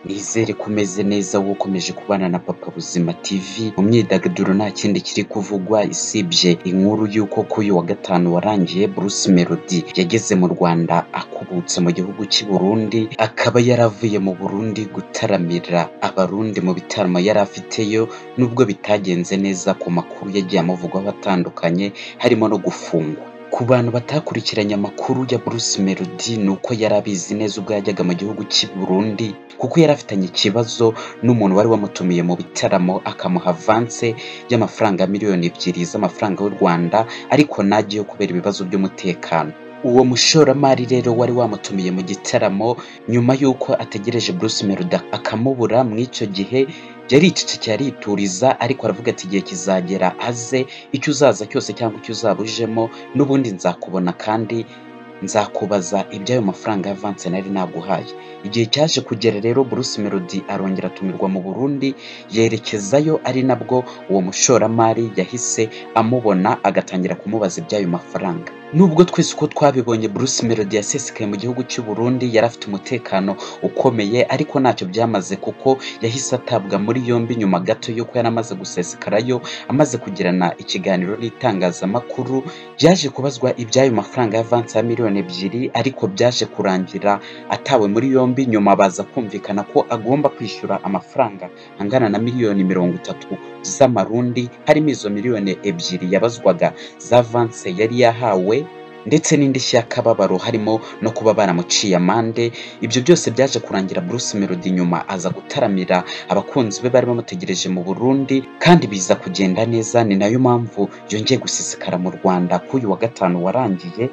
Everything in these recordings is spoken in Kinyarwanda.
Mwizere ko umeze neza wowe ukomeje kubana na Papa Buzima TV mu myidagaduro nta kindi kiri kuvugwa isibye inkuru y'uko kuri uyu wa gatanu warangiye Bruce Melody yageze mu Rwanda akubutse mu gihugu cy'i Burundi akaba yaravuye mu Burundi gutaramira abarundi mu bitaramo yari afiteyo nubwo bitagenze neza ku makuru yagiye amuvugwaho atandukanye harimo no gufungwa ku bantu batakurikiranye amakuru ya Bruce Melody ni uko yari abizi neza ubwo yajyaga mu gihugu cy'i Burundi kuko yari afitanye ikibazo n'umuntu wari wamutumiye mu bitaramo akamuha avance y'amafaranga miliyoni ebyiri z'amafaranga y'u Rwanda ariko nagiye kubera ibibazo by'umutekano uwo mushoramari rero wari wamutumiye mu gitaramo nyuma y'uko ategereje Bruce Melody akamubura muri icyo gihe yaricecekeye arituriza ariko aravuga ati igihe kizagera aze icyo uzaza cyose cyangwa icyo uzaba ujemo n'ubundi nzakubona kandi nzakubaza iby'ayo mafaranga y'avance nari naguhaye igihe cyaje kugera rero Bruce Melody arongera atumirwa mu Burundi yerekezayo ari nabwo uwo mushoramari yahise amubona agatangira kumubaza iby'ayo mafaranga nubwo twese uko twabibonye Bruce Melody yasesekaye mu gihugu cy'u Burundi yari afite umutekano ukomeye ariko ntacyo byamaze kuko yahise atabwa muri yombi nyuma gato y'uko yari amaze gusesekarayo amaze kugirana ikiganiro n'itangazamakuru byaje kubazwa iby'ayo mafaranga y'avance ya miliyoni ebyiri ariko byaje kurangira atawe muri yombi yombi nyuma baza kumvikana ko agomba kwishyura amafaranga angana na miliyoni mirongo itatu z'amarundi harimo izo miliyoni ebyiri yabazwaga za vanse yari yahawe ndetse n'indishyi y'akababaro harimo no kuba baramuciye amande ibyo byose byaje kurangira Bruce Melody nyuma aza gutaramira abakunzi be bari bamutegereje mu Burundi kandi biza kugenda neza ni nayo mpamvu yongeye gusisikara mu Rwanda k'uyu wa gatanu warangiye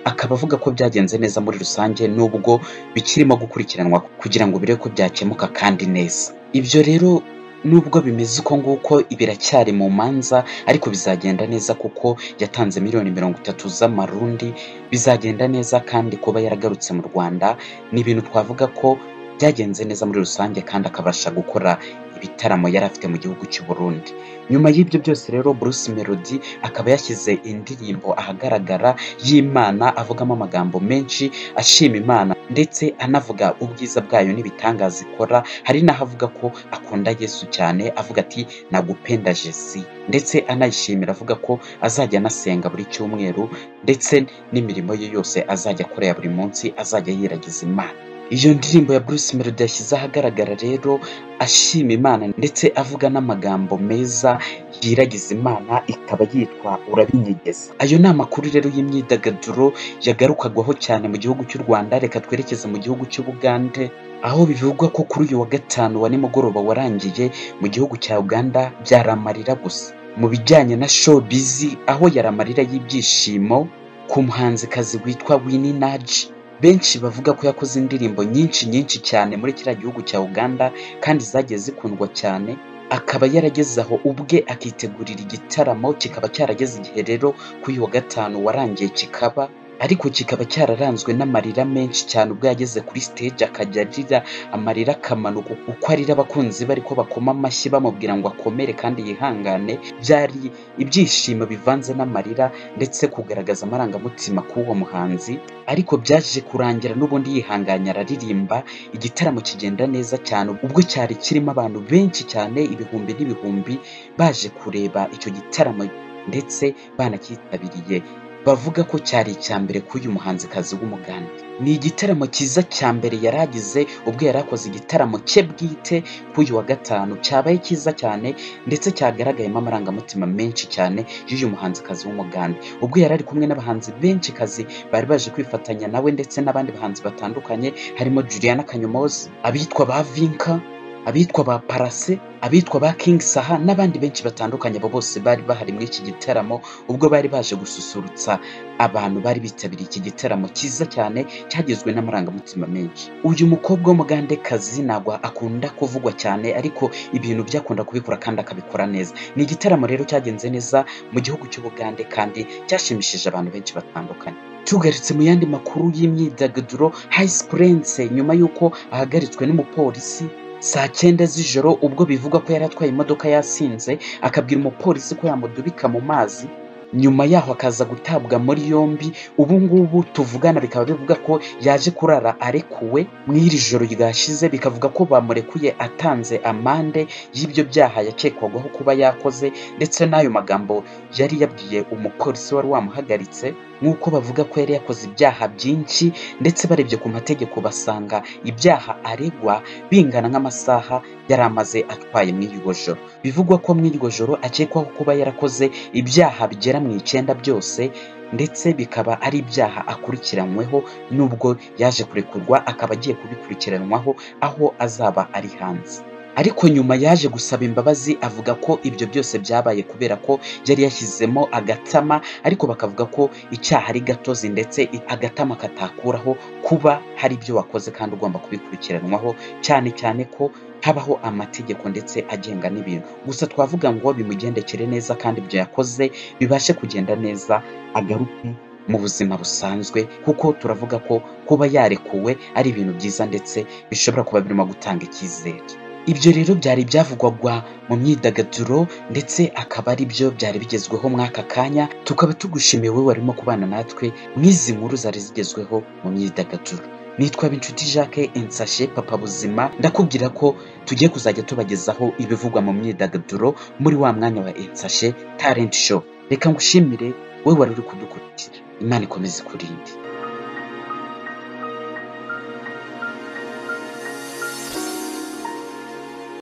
akaba avuga ko byagenze neza muri rusange nubwo bikirimo gukurikiranwa kugira ngo birebe ko byakemuka kandi neza ibyo rero nubwo bimeze uko nguko biracyari mu manza ariko bizagenda neza kuko yatanze miliyoni mirongo itatu z'amarundi bizagenda neza kandi kuba yaragarutse mu rwanda ni ibintu twavuga ko byagenze neza muri rusange kandi akabasha gukora ibitaramo yari afite mu gihugu cy'u Burundi nyuma y'ibyo byose rero Bruce Melody akaba yashyize indirimbo ahagaragara y'Imana avugamo amagambo menshi ashima Imana ndetse anavuga ubwiza bwayo n'ibitangaza ikora hari n'ahavuga ko akunda Yesu cyane avuga ati nagupenda Jesi ndetse anayishimira avuga ko azajya anasenga buri cyumweru ndetse n'imirimo ye yose azajya akora ya buri munsi azajya yiragiza Imana iyo ndirimbo ya Bruce Melody yashyize ahagaragara rero ashima Imana ndetse avuga n'amagambo meza yiragiza Imana ikaba yitwa urabinyegeza ayo ni amakuru rero y'imyidagaduro yagarukagwaho cyane mu gihugu cy'u Rwanda reka twerekeze mu gihugu cy'Ubugande aho bivugwa ko kuri uyu wa gatanu wa nimugoroba warangiye mu gihugu cya Uganda byaramarira gusa mu bijyanye na showbiz aho yaramarira y'ibyishimo ku muhanzikazi witwa Winnie Naji benshi bavuga ko yakoze indirimbo nyinshi nyinshi cyane muri kiriya gihugu cya uganda kandi zagiye zikundwa cyane akaba yarageze aho ubwe akitegurira igitaramo kikaba cyarageze igihe rero kuri uyu wa gatanu warangiye kikaba ariko kikaba cyararanzwe n'amarira menshi cyane ubwo yageze kuri stage akajya arira amarira akamanuka uko arira abakunzi be ariko bakoma amashyi bamubwira ngo akomere kandi yihangane byari ibyishimo bivanze n'amarira ndetse kugaragaza amarangamutima k'uwo muhanzi ariko byaje kurangira n'ubundi yihanganye araririmba igitaramo kigenda neza cyane ubwo cyari kirimo abantu benshi cyane ibihumbi n'ibihumbi baje kureba icyo gitaramo ndetse banacyitabiriye bavuga ko cyari icya mbere k'uyu muhanzikazi w'umuganda ni igitaramo cyiza cya mbere yari agize ubwo yari akoze igitaramo cye bwite k'uyu wa gatanu cyabaye cyiza cyane ndetse cyagaragayemo amarangamutima menshi cyane y'uyu muhanzikazi w'umuganda ubwo yari ari kumwe n'abahanzi benshi kazi bari baje kwifatanya nawe ndetse n'abandi bahanzi batandukanye harimo juliana kanyomozi abitwa ba vinka abitwa ba parase abitwa ba King Saha n'abandi benshi batandukanye abo bose bari bahari muri iki gitaramo ubwo bari baje gususurutsa abantu bari bitabiriye iki gitaramo cyiza cyane cyagizwe n'amarangamutima menshi uyu mukobwa w'umugandekazi ntabwo akunda kuvugwa cyane ariko ibintu byakunda kubikora kandi akabikora neza ni igitaramo rero cyagenze neza mu gihugu cy'ubugande kandi cyashimishije abantu benshi batandukanye tugarutse mu yandi makuru y'imyidagaduro Hayisi Prince nyuma y'uko ahagaritswe n'umupolisi saa cyenda z'ijoro ubwo bivugwa ko yari atwaye imodoka yasinze akabwira umupolisi ko yamudubika mu mazi nyuma yaho akaza gutabwa muri yombi ubu ngubu tuvugana bikaba bivuga ko yaje kurara arekuwe mu iri joro ryashize bikavuga ko bamurekuye atanze amande y'ibyo byaha yakekwagaho kuba yakoze ndetse n'ayo magambo yari yabwiye umupolisi wari wamuhagaritse nk'uko bavuga ko yari yakoze ibyaha byinshi ndetse barebye ku mategeko basanga ibyaha aregwa bingana nk'amasaha yari amaze atwaye muri iryo joro bivugwa ko muri iryo joro akekwaho kuba yarakoze ibyaha bigera mu icyenda byose ndetse bikaba ari ibyaha akurikiranyweho n'ubwo yaje kurekurwa akaba agiye kubikurikiranwaho aho azaba ari hanze ariko nyuma yaje gusaba imbabazi avuga ko ibyo byose byabaye kubera ko yari yashyizemo agatama ariko bakavuga ko icyaha ari gatozi ndetse agatama katakuraho kuba hari ibyo wakoze kandi ugomba kubikurikiranwaho cyane cyane ko habaho amategeko ndetse agenga n'ibintu gusa twavuga ngo bimugendekere neza kandi ibyo yakoze bibashe kugenda neza agaruke mu buzima busanzwe kuko turavuga ko kuba yarekuwe ari ibintu byiza ndetse bishobora kuba birimo gutanga icyizere ibyo rero byari ibyavugwagwa mu myidagaduro ndetse akaba ari byo byari bigezweho muri aka kanya tukaba tugushimiye wowe warimo kubana natwe nk'izi nkuru zari zigezweho mu myidagaduro nitwa Binshuti Jacques insashe papa buzima ndakubwira ko tugiye kuzajya tubagezaho ibivugwa mu myidagaduro muri wa mwanya wa insashe talent show reka ngushimire wowe wari uri kudukurikira imana ikomeze ikurinde